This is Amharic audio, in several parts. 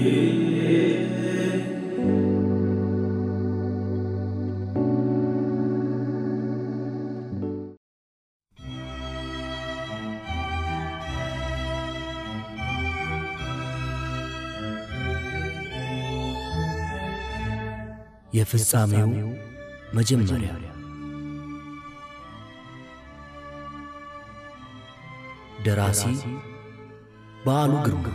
የፍጻሜው መጀመሪያ ደራሲ በዓሉ ግርማ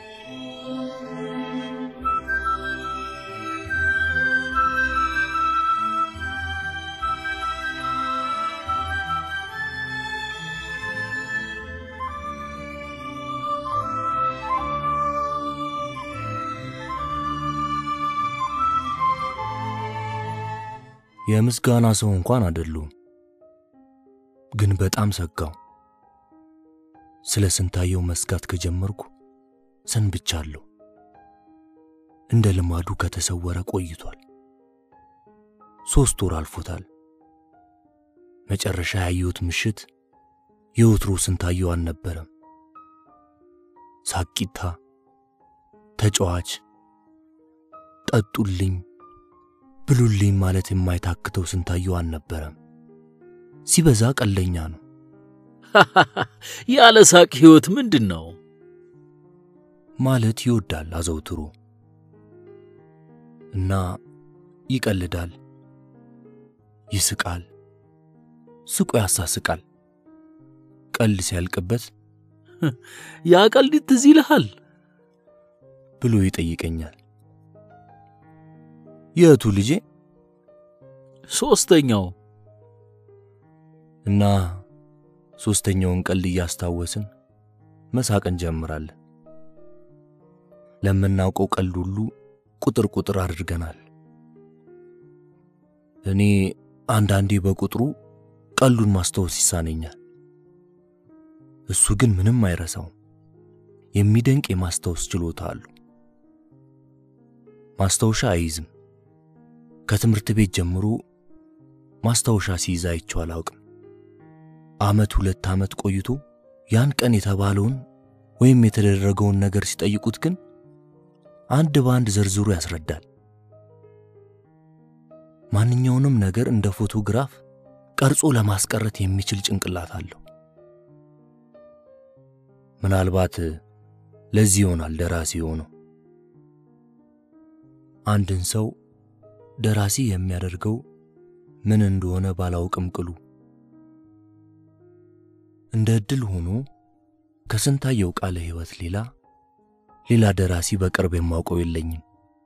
የምስጋና ሰው እንኳን አይደሉም፣ ግን በጣም ሰጋው። ስለ ስንታየው መስጋት ከጀመርኩ ሰንብቻለሁ። እንደ ልማዱ ከተሰወረ ቆይቷል። ሦስት ወር አልፎታል። መጨረሻ ያየሁት ምሽት የወትሮ ስንታየው አልነበረም። ሳቂታ፣ ተጫዋች፣ ጠጡልኝ ብሉልኝ ማለት የማይታክተው ስንታየው አልነበረም። ሲበዛ ቀለኛ ነው። ያለ ሳቅ ሕይወት ምንድን ነው? ማለት ይወዳል አዘውትሮ እና ይቀልዳል፣ ይስቃል፣ ስቆ ያሳስቃል። ቀልድ ሲያልቅበት ያ ቀልድ ትዝ ይልሃል ብሎ ይጠይቀኛል። የቱ ልጄ? ሦስተኛው እና ሦስተኛውን ቀልድ እያስታወስን መሳቅ እንጀምራለን። ለምናውቀው ቀልድ ሁሉ ቁጥር ቁጥር አድርገናል። እኔ አንዳንዴ በቁጥሩ ቀልዱን ማስታወስ ይሳነኛል። እሱ ግን ምንም አይረሳውም። የሚደንቅ የማስታወስ ችሎታ አለው። ማስታወሻ አይይዝም። ከትምህርት ቤት ጀምሮ ማስታወሻ ሲይዝ አይቼው አላውቅም። ዓመት ሁለት ዓመት ቆይቶ ያን ቀን የተባለውን ወይም የተደረገውን ነገር ሲጠይቁት ግን አንድ በአንድ ዘርዝሮ ያስረዳል። ማንኛውንም ነገር እንደ ፎቶግራፍ ቀርጾ ለማስቀረት የሚችል ጭንቅላት አለው። ምናልባት ለዚህ ይሆናል ደራሲ የሆነው። አንድን ሰው ደራሲ የሚያደርገው ምን እንደሆነ ባላውቅም ቅሉ እንደ ዕድል ሆኖ ከስንታየው ቃለ ሕይወት ሌላ ሌላ ደራሲ በቅርብ የማውቀው የለኝም።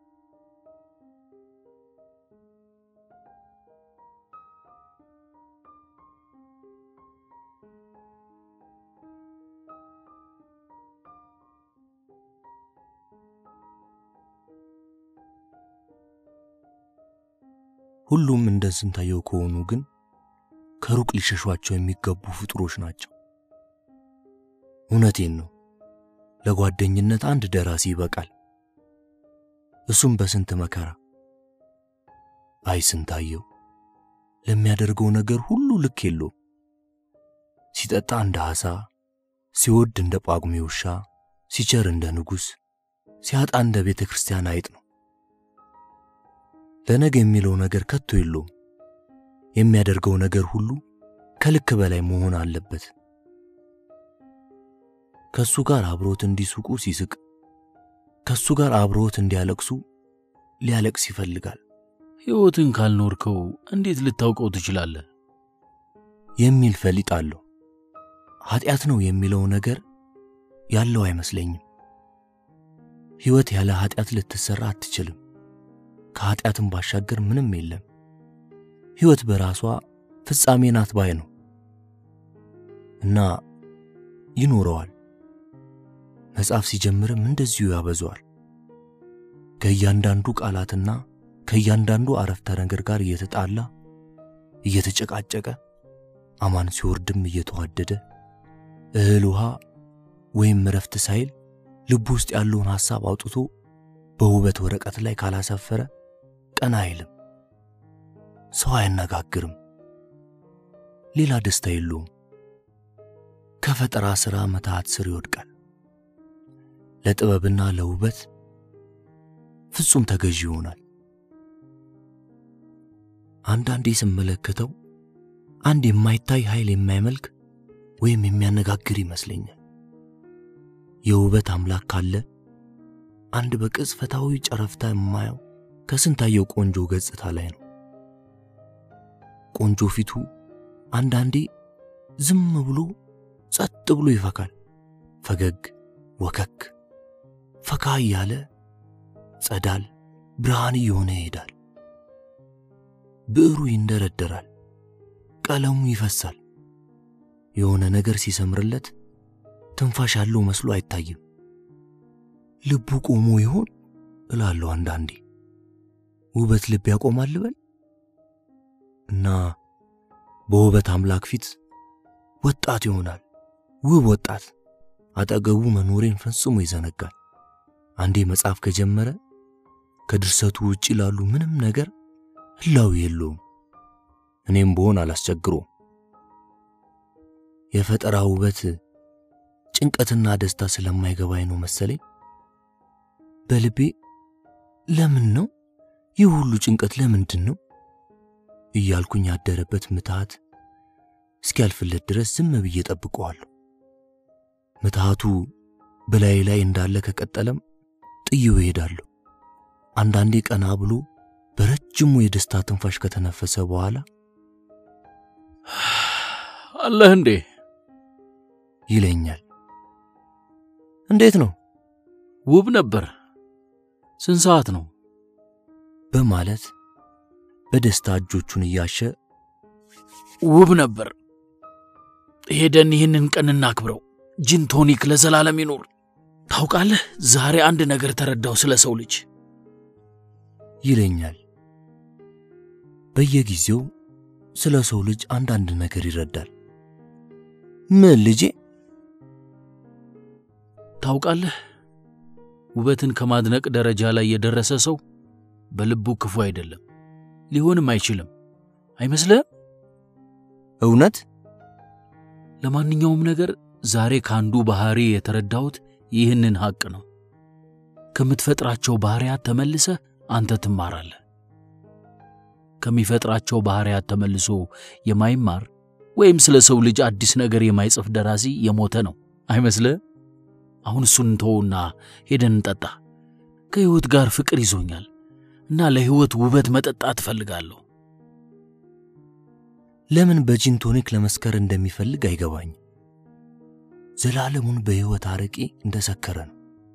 ሁሉም እንደ ስንታየው ከሆኑ ግን ከሩቅ ሊሸሿቸው የሚገቡ ፍጡሮች ናቸው። እውነቴን ነው። ለጓደኝነት አንድ ደራሲ ይበቃል። እሱም በስንት መከራ። አይ ስንታየው ለሚያደርገው ነገር ሁሉ ልክ የለውም። ሲጠጣ እንደ ዓሣ፣ ሲወድ እንደ ጳጉሜ ውሻ፣ ሲቸር እንደ ንጉሥ፣ ሲያጣ እንደ ቤተ ክርስቲያን አይጥ ነው። ለነገ የሚለው ነገር ከቶ የለውም። የሚያደርገው ነገር ሁሉ ከልክ በላይ መሆን አለበት። ከሱ ጋር አብሮት እንዲስቁ ሲስቅ፣ ከሱ ጋር አብሮት እንዲያለቅሱ ሊያለቅስ ይፈልጋል ሕይወትን ካልኖርከው እንዴት ልታውቀው ትችላለህ? የሚል ፈሊጥ አለው። ኃጢአት ነው የሚለው ነገር ያለው አይመስለኝም። ሕይወት ያለ ኃጢአት ልትሰራ አትችልም። ከኃጢአትም ባሻገር ምንም የለም። ሕይወት በራሷ ፍጻሜ ናት ባይ ነው እና ይኖረዋል። መጽሐፍ ሲጀምርም እንደዚሁ ያበዛዋል። ከእያንዳንዱ ቃላትና ከእያንዳንዱ አረፍተ ነገር ጋር እየተጣላ እየተጨቃጨቀ አማን ሲወርድም እየተዋደደ እህል ውሃ ወይም እረፍት ሳይል ልቡ ውስጥ ያለውን ሐሳብ አውጥቶ በውበት ወረቀት ላይ ካላሰፈረ ቀና አይልም። ሰው አያነጋግርም። ሌላ ደስታ የለውም። ከፈጠራ ሥራ መትሃት ስር ይወድቃል። ለጥበብና ለውበት ፍጹም ተገዢ ይሆናል። አንዳንዴ ስመለከተው አንድ የማይታይ ኃይል የማይመልክ ወይም የሚያነጋግር ይመስለኛል። የውበት አምላክ ካለ አንድ በቅጽበታዊ ጨረፍታ የማየው ከስንታየው ቆንጆ ገጽታ ላይ ነው። ቆንጆ ፊቱ አንዳንዴ ዝም ብሎ ጸጥ ብሎ ይፈካል። ፈገግ ወከክ ፈካ እያለ ጸዳል ብርሃን እየሆነ ይሄዳል። ብዕሩ ይንደረደራል፣ ቀለሙ ይፈሳል። የሆነ ነገር ሲሰምርለት ትንፋሽ ያለው መስሎ አይታይም። ልቡ ቆሞ ይሆን እላለሁ አንዳንዴ። ውበት ልብ ያቆማል ልበል እና በውበት አምላክ ፊት ወጣት ይሆናል። ውብ ወጣት አጠገቡ መኖሬን ፈጽሞ ይዘነጋል። አንዴ መጽሐፍ ከጀመረ ከድርሰቱ ውጭ ላሉ ምንም ነገር ህላዊ የለውም። እኔም ብሆን አላስቸግሮም። የፈጠራ ውበት ጭንቀትና ደስታ ስለማይገባኝ ነው መሰለኝ በልቤ ለምን ነው ይህ ሁሉ ጭንቀት ለምንድን ነው እያልኩኝ ያደረበት ምትሃት እስኪያልፍለት ድረስ ዝም ብዬ ጠብቀዋለሁ። ምትሃቱ በላይ ላይ እንዳለ ከቀጠለም ጥዬው እሄዳለሁ። አንዳንዴ ቀና ብሎ በረጅሙ የደስታ ትንፋሽ ከተነፈሰ በኋላ አለህ እንዴ ይለኛል። እንዴት ነው ውብ ነበር። ስንት ሰዓት ነው? በማለት በደስታ እጆቹን እያሸ ውብ ነበር። ሄደን ይህንን ቀን እናክብረው። ጂን ቶኒክ ለዘላለም ይኖር። ታውቃለህ፣ ዛሬ አንድ ነገር ተረዳው ስለ ሰው ልጅ። ይለኛል። በየጊዜው ስለ ሰው ልጅ አንዳንድ ነገር ይረዳል። ምን ልጄ? ታውቃለህ፣ ውበትን ከማድነቅ ደረጃ ላይ የደረሰ ሰው በልቡ ክፉ አይደለም፣ ሊሆንም አይችልም። አይመስልህም? እውነት ለማንኛውም ነገር ዛሬ ከአንዱ ባህሪ የተረዳሁት ይህንን ሐቅ ነው። ከምትፈጥራቸው ባህሪያት ተመልሰህ አንተ ትማራለህ። ከሚፈጥራቸው ባህሪያት ተመልሶ የማይማር ወይም ስለ ሰው ልጅ አዲስ ነገር የማይጽፍ ደራሲ የሞተ ነው። አይመስልህም? አሁን እሱን እንተውና ሄደን እንጠጣ። ከሕይወት ጋር ፍቅር ይዞኛል እና ለሕይወት ውበት መጠጣት እፈልጋለሁ። ለምን በጂን ቶኒክ ለመስከር እንደሚፈልግ አይገባኝም። ዘላለሙን በሕይወት አረቄ እንደሰከረ ነው።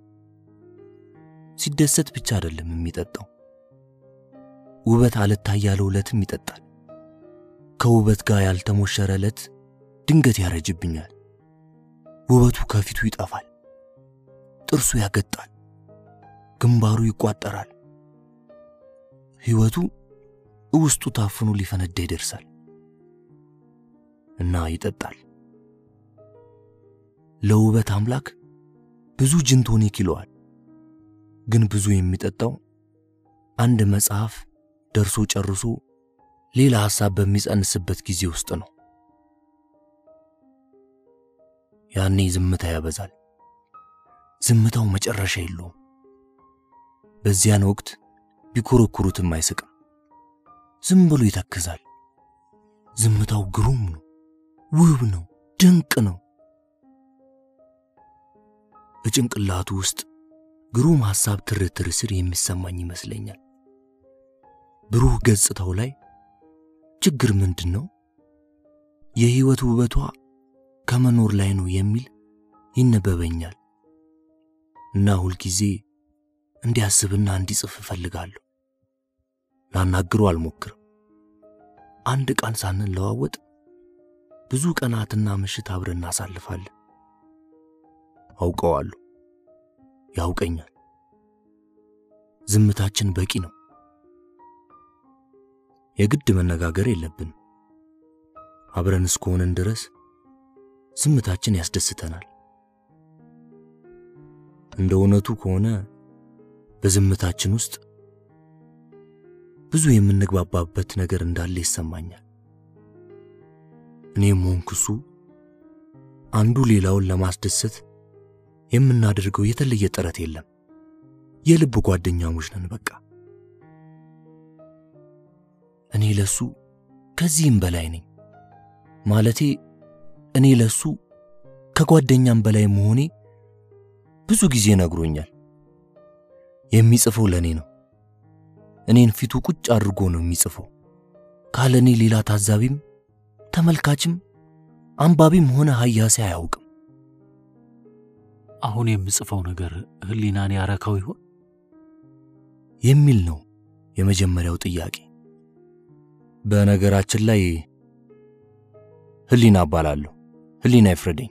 ሲደሰት ብቻ አይደለም የሚጠጣው፣ ውበት አልታይ ያለው ዕለትም ይጠጣል። ከውበት ጋር ያልተሞሸረ ዕለት ድንገት ያረጅብኛል። ውበቱ ከፊቱ ይጠፋል፣ ጥርሱ ያገጣል፣ ግንባሩ ይቋጠራል። ሕይወቱ ውስጡ ታፍኖ ሊፈነዳ ይደርሳል እና ይጠጣል። ለውበት አምላክ ብዙ ጂን ቶኒክ ይለዋል። ግን ብዙ የሚጠጣው አንድ መጽሐፍ ደርሶ ጨርሶ ሌላ ሐሳብ በሚጸንስበት ጊዜ ውስጥ ነው። ያኔ ዝምታ ያበዛል። ዝምታው መጨረሻ የለውም። በዚያን ወቅት ቢኮረኩሩትም አይስቅም። ዝም ብሎ ይተክዛል። ዝምታው ግሩም ነው፣ ውብ ነው፣ ድንቅ ነው። በጭንቅላቱ ውስጥ ግሩም ሐሳብ ትርትር ስር የሚሰማኝ ይመስለኛል። ብሩህ ገጽታው ላይ ችግር ምንድን ነው? የሕይወት ውበቷ ከመኖር ላይ ነው የሚል ይነበበኛል እና ሁልጊዜ እንዲያስብና እንዲጽፍ እፈልጋለሁ። ላናግሮ አልሞክርም። አንድ ቀን ሳንለዋወጥ ብዙ ቀናትና ምሽት አብረን እናሳልፋለን። አውቀዋለሁ፣ ያውቀኛል። ዝምታችን በቂ ነው። የግድ መነጋገር የለብንም። አብረን እስከሆንን ድረስ ዝምታችን ያስደስተናል። እንደ እውነቱ ከሆነ በዝምታችን ውስጥ ብዙ የምንግባባበት ነገር እንዳለ ይሰማኛል። እኔም ሆንኩ እሱ አንዱ ሌላውን ለማስደሰት የምናደርገው የተለየ ጥረት የለም። የልብ ጓደኛሞች ነን። በቃ እኔ ለሱ ከዚህም በላይ ነኝ። ማለቴ እኔ ለሱ ከጓደኛም በላይ መሆኔ ብዙ ጊዜ ነግሮኛል። የሚጽፈው ለእኔ ነው። እኔን ፊቱ ቁጭ አድርጎ ነው የሚጽፈው። ካለ እኔ ሌላ ታዛቢም ተመልካችም አንባቢም ሆነ ሀያሴ አያውቅም። አሁን የምጽፈው ነገር ህሊናን ያረካው ይሆን የሚል ነው የመጀመሪያው ጥያቄ። በነገራችን ላይ ህሊና እባላለሁ። ህሊና ይፍረደኝ።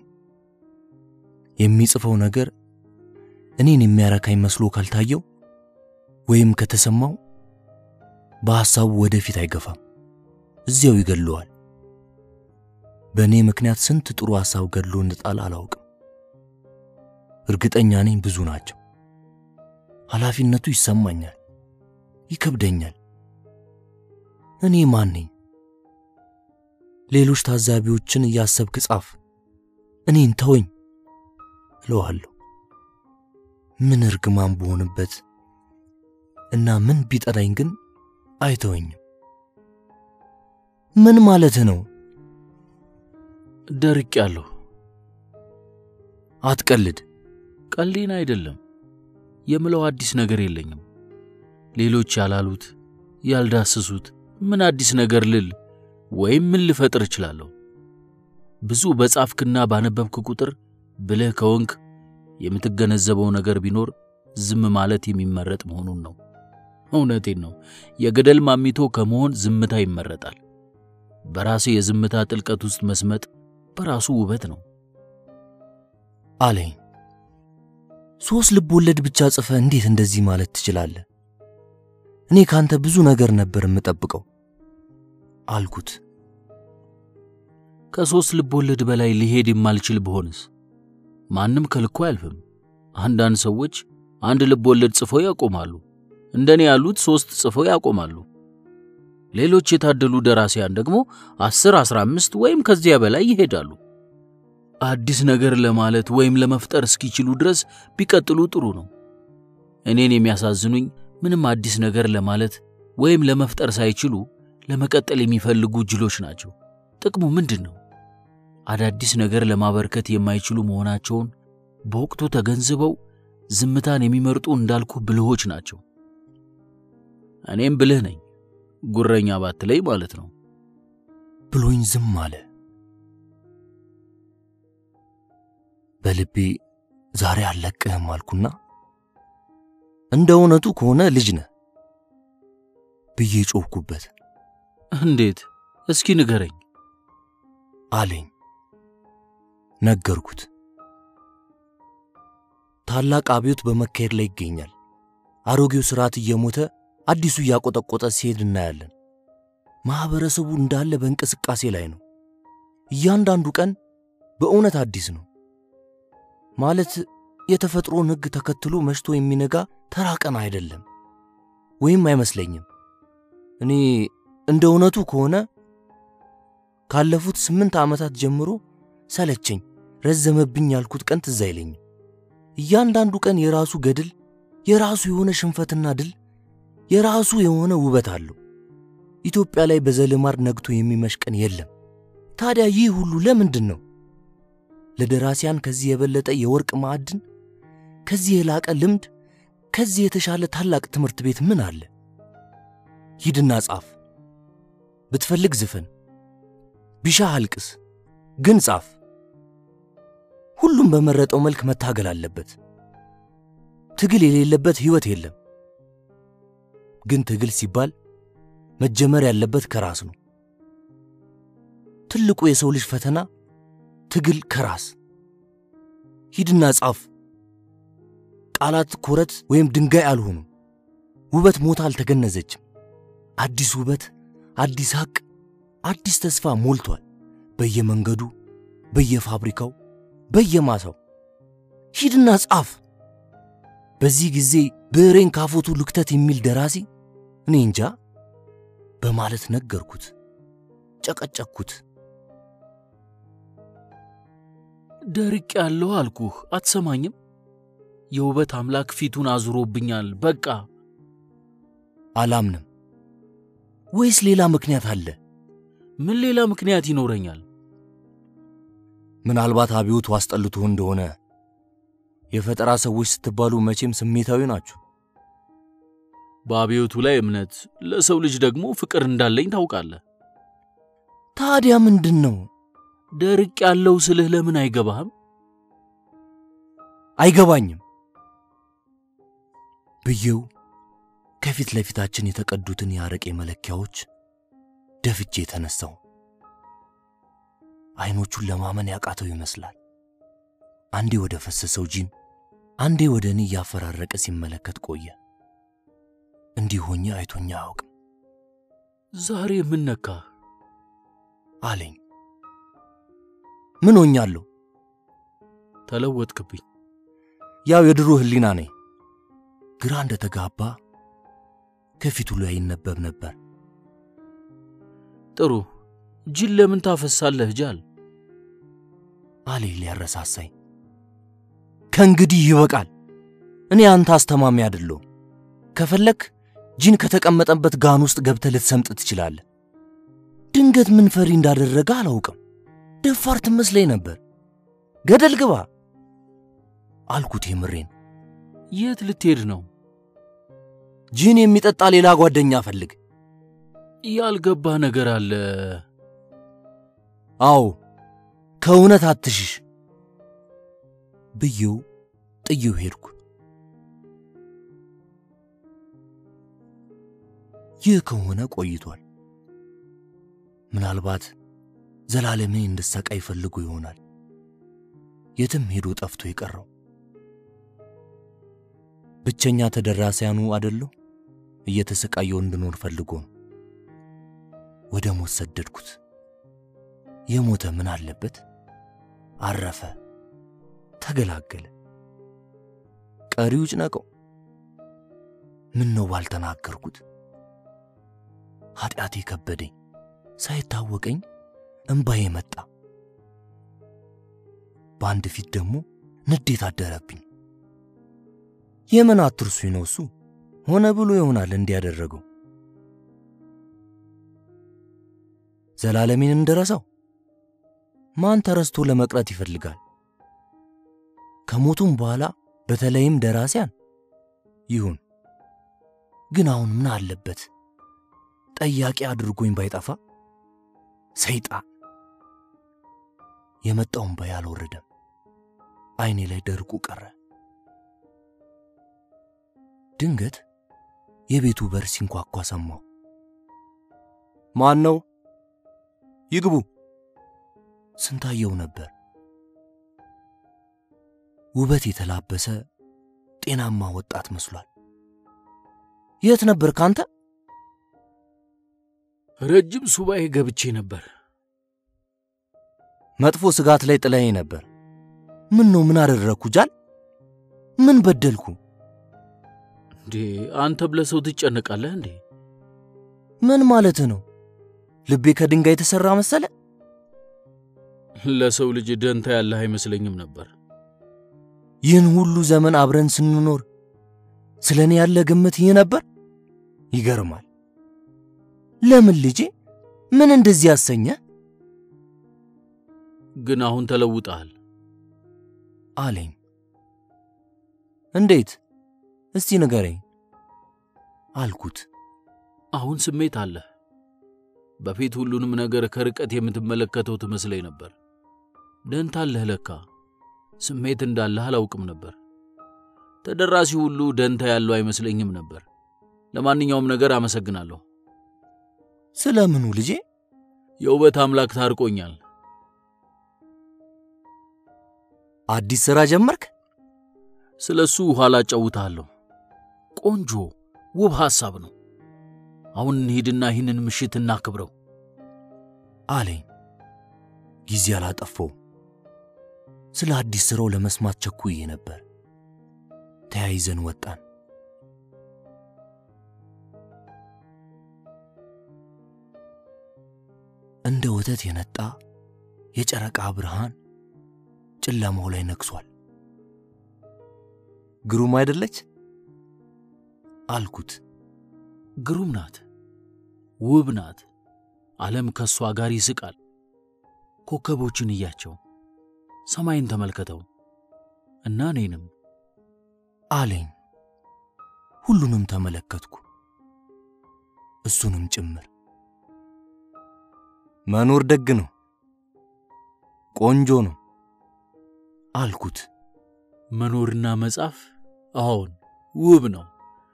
የሚጽፈው ነገር እኔን የሚያረካኝ መስሎ ካልታየው ወይም ከተሰማው በሐሳቡ ወደፊት አይገፋም፣ እዚያው ይገድለዋል። በእኔ ምክንያት ስንት ጥሩ ሐሳብ ገድሎ እንጣል አላውቅም። እርግጠኛ ነኝ ብዙ ናቸው። ኃላፊነቱ ይሰማኛል፣ ይከብደኛል። እኔ ማን ነኝ? ሌሎች ታዛቢዎችን እያሰብክ ጻፍ፣ እኔን ተወኝ እለዋለሁ። ምን እርግማን በሆንበት እና ምን ቢጠላኝ ግን አይተወኝም። ምን ማለትህ ነው? ደርቅ ያለሁ አትቀልድ። ቀልዴን አይደለም የምለው አዲስ ነገር የለኝም። ሌሎች ያላሉት ያልዳሰሱት ምን አዲስ ነገር ልል ወይም ምን ልፈጥር እችላለሁ? ብዙ በጻፍክና ባነበብክ ቁጥር ብልህ ከወንክ የምትገነዘበው ነገር ቢኖር ዝም ማለት የሚመረጥ መሆኑን ነው። እውነቴን ነው። የገደል ማሚቶ ከመሆን ዝምታ ይመረጣል። በራሴ የዝምታ ጥልቀት ውስጥ መስመጥ በራሱ ውበት ነው አለኝ። ሦስት ልብ ወለድ ብቻ ጽፈ እንዴት እንደዚህ ማለት ትችላለህ? እኔ ካንተ ብዙ ነገር ነበር የምጠብቀው አልኩት። ከሦስት ልብ ወለድ በላይ ሊሄድ የማልችል ብሆንስ? ማንም ከልኮ አያልፍም። አንዳንድ ሰዎች አንድ ልብ ወለድ ጽፈው ያቆማሉ። እንደኔ ያሉት ሦስት ጽፈው ያቆማሉ። ሌሎች የታደሉ ደራሲያን ደግሞ አስር አስራ አምስት ወይም ከዚያ በላይ ይሄዳሉ። አዲስ ነገር ለማለት ወይም ለመፍጠር እስኪችሉ ድረስ ቢቀጥሉ ጥሩ ነው። እኔን የሚያሳዝኑኝ ምንም አዲስ ነገር ለማለት ወይም ለመፍጠር ሳይችሉ ለመቀጠል የሚፈልጉ ጅሎች ናቸው። ጥቅሙ ምንድን ነው? አዳዲስ ነገር ለማበርከት የማይችሉ መሆናቸውን በወቅቱ ተገንዝበው ዝምታን የሚመርጡ እንዳልኩ ብልሆች ናቸው። እኔም ብልህ ነኝ፣ ጉረኛ ባትለይ ማለት ነው ብሎኝ ዝም አለ። በልቤ ዛሬ አልለቅህም አልኩና እንደ እውነቱ ከሆነ ልጅ ነህ ብዬ ጮኽኩበት። እንዴት? እስኪ ንገረኝ አለኝ። ነገርኩት። ታላቅ አብዮት በመካሄድ ላይ ይገኛል። አሮጌው ስርዓት እየሞተ አዲሱ እያቆጠቆጠ ሲሄድ እናያለን። ማኅበረሰቡ እንዳለ በእንቅስቃሴ ላይ ነው። እያንዳንዱ ቀን በእውነት አዲስ ነው። ማለት የተፈጥሮን ሕግ ተከትሎ መሽቶ የሚነጋ ተራ ቀን አይደለም፣ ወይም አይመስለኝም። እኔ እንደ እውነቱ ከሆነ ካለፉት ስምንት ዓመታት ጀምሮ ሰለቸኝ፣ ረዘመብኝ ያልኩት ቀን ትዝ አይለኝም። እያንዳንዱ ቀን የራሱ ገድል፣ የራሱ የሆነ ሽንፈትና ድል፣ የራሱ የሆነ ውበት አለው። ኢትዮጵያ ላይ በዘልማድ ነግቶ የሚመሽ ቀን የለም። ታዲያ ይህ ሁሉ ለምንድን ነው? ለደራሲያን ከዚህ የበለጠ የወርቅ ማዕድን፣ ከዚህ የላቀ ልምድ፣ ከዚህ የተሻለ ታላቅ ትምህርት ቤት ምን አለ? ሂድና ጻፍ፣ ብትፈልግ ዝፈን፣ ቢሻህ አልቅስ፣ ግን ጻፍ። ሁሉም በመረጠው መልክ መታገል አለበት። ትግል የሌለበት ሕይወት የለም። ግን ትግል ሲባል መጀመር ያለበት ከራስ ነው። ትልቁ የሰው ልጅ ፈተና ትግል ከራስ። ሂድና ጻፍ። ቃላት ኮረት ወይም ድንጋይ አልሆኑም። ውበት ሞታ አልተገነዘችም። አዲስ ውበት፣ አዲስ ሐቅ፣ አዲስ ተስፋ ሞልቷል በየመንገዱ፣ በየፋብሪካው፣ በየማሳው። ሂድና ጻፍ። በዚህ ጊዜ ብዕሬን ካፎቱ ልክተት የሚል ደራሲ እኔ እንጃ በማለት ነገርኩት፣ ጨቀጨቅኩት። ደርቅ ያለው አልኩህ፣ አትሰማኝም? የውበት አምላክ ፊቱን አዙሮብኛል። በቃ አላምንም። ወይስ ሌላ ምክንያት አለ? ምን ሌላ ምክንያት ይኖረኛል? ምናልባት አብዮቱ አስጠልቶ እንደሆነ። የፈጠራ ሰዎች ስትባሉ መቼም ስሜታዊ ናችሁ። በአብዮቱ ላይ እምነት፣ ለሰው ልጅ ደግሞ ፍቅር እንዳለኝ ታውቃለህ። ታዲያ ምንድን ነው? ደርቅ ያለው ስልህ ለምን አይገባህም? አይገባኝም ብዬው ከፊት ለፊታችን የተቀዱትን የአረቄ መለኪያዎች ደፍቼ የተነሳው አይኖቹን ለማመን ያቃተው ይመስላል። አንዴ ወደ ፈሰሰው ጂን፣ አንዴ ወደ እኔ እያፈራረቀ ሲመለከት ቆየ። እንዲህ ሆኜ አይቶኛ አያውቅም ዛሬ ምን ነካህ? አለኝ። ምን ሆኛለሁ? ተለወጥክብኝ። ያው የድሮ ህሊና ነኝ። ግራ እንደተጋባ ከፊቱ ላይ ይነበብ ነበር። ጥሩ ጅል ለምን ታፈሳለህ ጃል? አሌ ሊያረሳሳኝ። ከእንግዲህ ይበቃል። እኔ አንተ አስተማሚ አይደለሁም። ከፈለክ ጂን ከተቀመጠበት ጋን ውስጥ ገብተህ ልትሰምጥ ትችላለህ። ድንገት ምን ፈሪ እንዳደረገ አላውቅም። ደፋር ትመስለኝ ነበር። ገደል ግባ አልኩት የምሬን። የት ልትሄድ ነው? ጂን የሚጠጣ ሌላ ጓደኛ ፈልግ። ያልገባ ነገር አለ። አዎ ከእውነት አትሽሽ ብዬው ጥዬው ሄድኩ። ይህ ከሆነ ቆይቷል። ምናልባት ዘላለምን እንድሰቃይ ፈልጎ ይሆናል የትም ሄዶ ጠፍቶ የቀረው። ብቸኛ ተደራሲያኑ አደለሁ እየተሰቃየው እንድኖር ፈልጎ ነው። ወደ ሞት ሰደድኩት። የሞተ ምን አለበት? አረፈ፣ ተገላገለ። ቀሪው ጭነቀው። ምን ነው ባልተናገርኩት? ኃጢአቴ ከበደኝ። ሳይታወቀኝ እምባዬ መጣ። በአንድ ፊት ደግሞ ንዴት አደረብኝ። የምን አትርሱኝ ነው እሱ ሆነ ብሎ ይሆናል እንዲያደረገው ዘላለሜን እንደረሳው ማን ተረስቶ ለመቅረት ይፈልጋል? ከሞቱም በኋላ በተለይም ደራሲያን ይሁን። ግን አሁን ምን አለበት ጠያቂ አድርጎኝ ባይጠፋ። ሰይጣን የመጣውን ባይ አልወረደም። አይኔ ላይ ደርቁ ቀረ። ድንገት የቤቱ በር ሲንኳኳ ሰማሁ። ማን ነው? ይግቡ። ስንታየው ነበር። ውበት የተላበሰ ጤናማ ወጣት መስሏል። የት ነበር ካንተ? ረጅም ሱባኤ ገብቼ ነበር። መጥፎ ስጋት ላይ ጥለኸኝ ነበር። ምን ነው? ምን አደረግኩ? ጃል ምን በደልኩ? እንዴ አንተ ብለህ ሰው ትጨነቃለህ እንዴ? ምን ማለትህ ነው? ልቤ ከድንጋይ የተሠራ መሰለ? ለሰው ልጅ ደንታ ያለህ አይመስለኝም ነበር። ይህን ሁሉ ዘመን አብረን ስንኖር ስለ እኔ ያለ ግምት ይህ ነበር? ይገርማል። ለምን ልጄ? ምን እንደዚህ ያሰኘ? ግን አሁን ተለውጠሃል። አለኝ። እንዴት? እስቲ ንገረኝ አልኩት። አሁን ስሜት አለህ። በፊት ሁሉንም ነገር ከርቀት የምትመለከተው ትመስለኝ ነበር። ደንታ አለህ ለካ። ስሜት እንዳለህ አላውቅም ነበር። ተደራሲ ሁሉ ደንታ ያለው አይመስለኝም ነበር። ለማንኛውም ነገር አመሰግናለሁ። ስለ ምኑ ልጄ? የውበት አምላክ ታርቆኛል። አዲስ ሥራ ጀመርክ? ስለ እሱ ኋላ አጫውትሃለሁ። ቆንጆ ውብ ሐሳብ ነው። አሁን እንሂድና ይህንን ምሽት እናክብረው አለኝ። ጊዜ አላጠፋው። ስለ አዲስ ሥራው ለመስማት ቸኩዬ ነበር። ተያይዘን ወጣን። እንደ ወተት የነጣ የጨረቃ ብርሃን ጨለማው ላይ ነግሷል። ግሩም አይደለች አልኩት። ግሩም ናት፣ ውብ ናት። ዓለም ከእሷ ጋር ይስቃል። ኮከቦችን እያቸው፣ ሰማይን ተመልከተው እና እኔንም አለኝ። ሁሉንም ተመለከትኩ፣ እሱንም ጭምር። መኖር ደግ ነው፣ ቆንጆ ነው አልኩት። መኖርና መጻፍ አዎን ውብ ነው።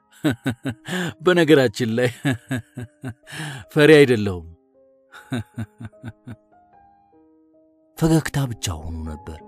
በነገራችን ላይ ፈሪ አይደለሁም። ፈገግታ ብቻ ሆኖ ነበር።